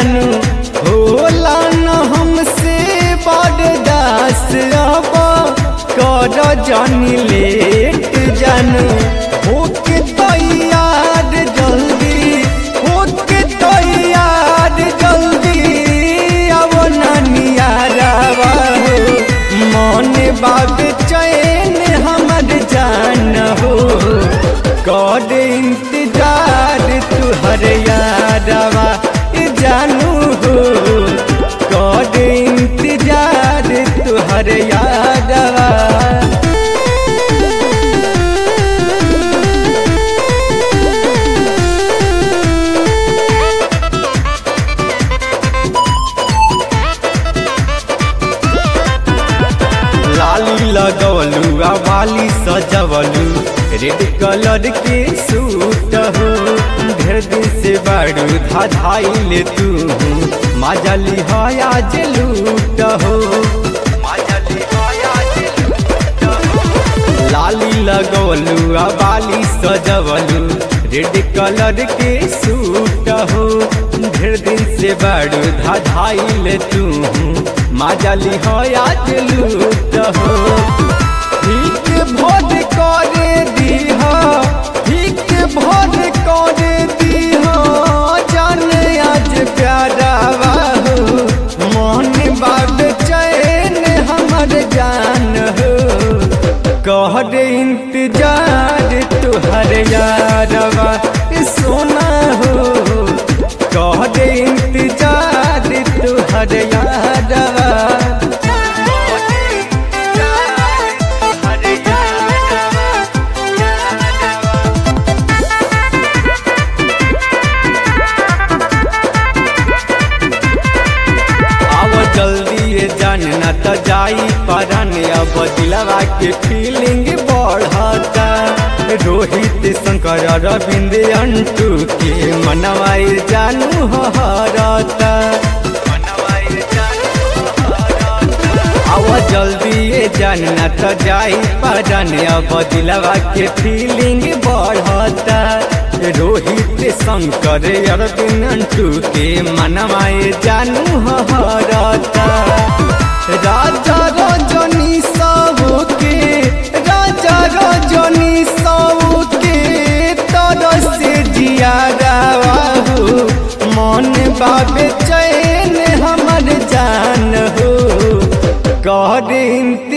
जानू होला न हमसे बर्दास अब कर जानी लेट जानू होके तैयार जल्दी होके तैयार जल्दी अब नियारावा हो मन बाब चैन हमर जान हो कर इंतजार तुहर यारवा जानू हो कर इंतजार तुहर यारवा लाली लगवलू आ वाली सजवलू रेड कलर के सूट हो ढेर दिन से बाड़ू धाधाइल तू माजली हया जे लूट हो माजली हया जे लूट हो लाली लगवलू आ वाली सजवलू रेड कलर के सूट हो ढेर दिन से बाड़ू धाधाइल तू माजली हो आज लूट हो ठीक भोज करे दीह ठीक भोज करे दीह जान आज प्यारा हो मन बाब चैन हमर जान हो कहर इंतजार तुहर यारवा सोना हो कहर इंतजार तुहर यारवा आव जल्दी ये जानना त जाई परन अब दिलवा के फीलिंग बढ़ता रोहित शंकर रविंद्र अंटू के मनवाई जानू हरता आव जल्दी ये जानना त जाई परन अब दिलवा के फीलिंग बढ़ता रोहित शंकर अरविंद अंटू के मनवाए जानू हरता राजा रजनी साहू के राजा रजनी साहू के तरह से जिया हो मन बाबे चैन हमर जान हो कर